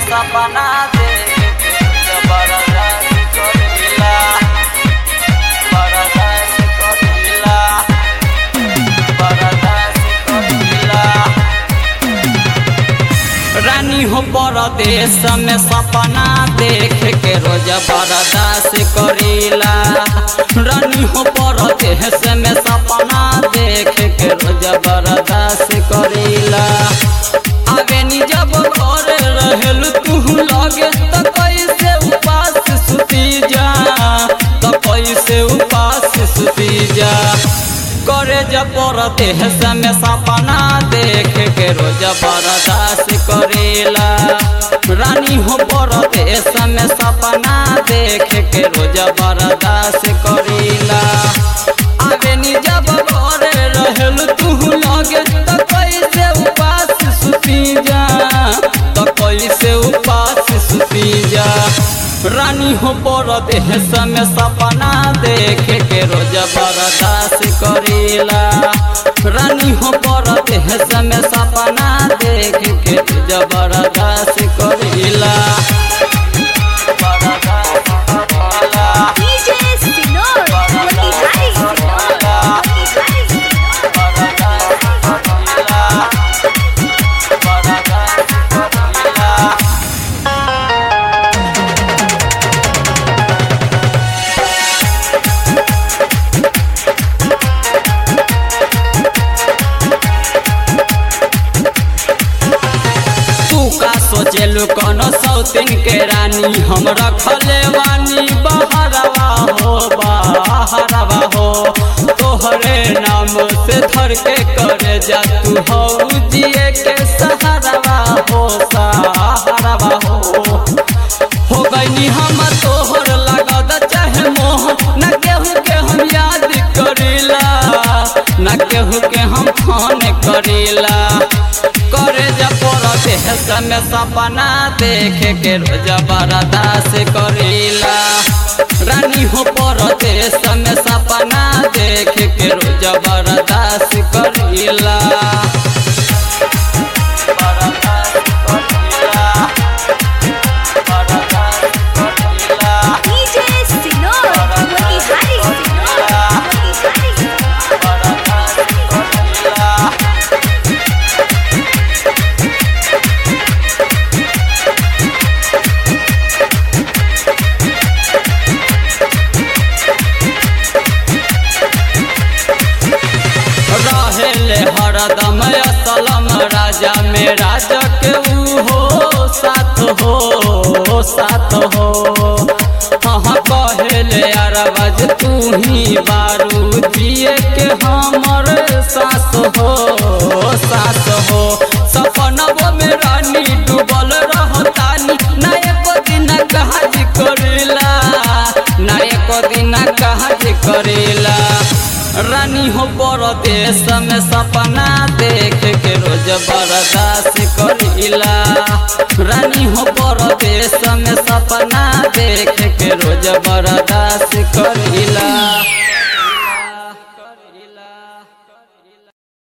सपना देख जबरदस्त करीला बरदास करीला बरदास करीला रानी हो परदेश में सपना देख के रोज बर्दाश्त करीला रानी हो परदेश में सपना देख के रोज बर्दाश्त करीला आगे नी जब घर रहल तू लगे तो कैसे उपास सुती जा तो कैसे उपास सुती जा करे जब देह में सपना देख के रोज बर्दाश्त करेला रानी हो देश में सपना देख के रोज बर्दाश्त करेला आगे नी जब घर रहल तू लगे तो कैसे उपास सुती जा तो कैसे उपास सुती जा रानी हो देह में सपना देख के रोज बर्दाश्त करेला रानी हो देह में सपना देख के रोज बर्दाश्त करेला बर्दाश्त करेला DJ Sinor, Motihari Sinor, Motihari Sinor. बर्दाश्त करेला बर्दाश्त करेला तू का सोचेलू कोनो सौतिन के रानी हम रखले बानी बहरवा हो बहरवा हो तोहरे नाम से धर के करे जा तू हो जिए के सहारवा हो सहारवा हो हो गईनी हम तोहर लागत चाहे मोह न केहू के हम याद करीला न केहू के हम फोन करीला करे जब देह में सपना देख के रोज बर्दाश्त करीला रानी हो परदेश में सपना देख के रोज बर्दाश्त करीला बर्दाश्त करीला बर्दाश्त करीला DJ Sinor, Motihari Sinor, Motihari Sinor. बर्दाश्त करीला रहेले हरदम असलम राजा में राजा के ऊ हो साथ हो साथ हो हाँ कहले अरबज तू ही बारू दिए के हमर सास हो सास हो सपनबो में रानी डूबल रहतानी ना एको दिन काज करेला ना एको दिन काज करेला रानी हो परदेश में सपना देख के रोज बर्दाश्त करीला रानी हो परदेश में सपना देख के रोज बर्दाश्त कर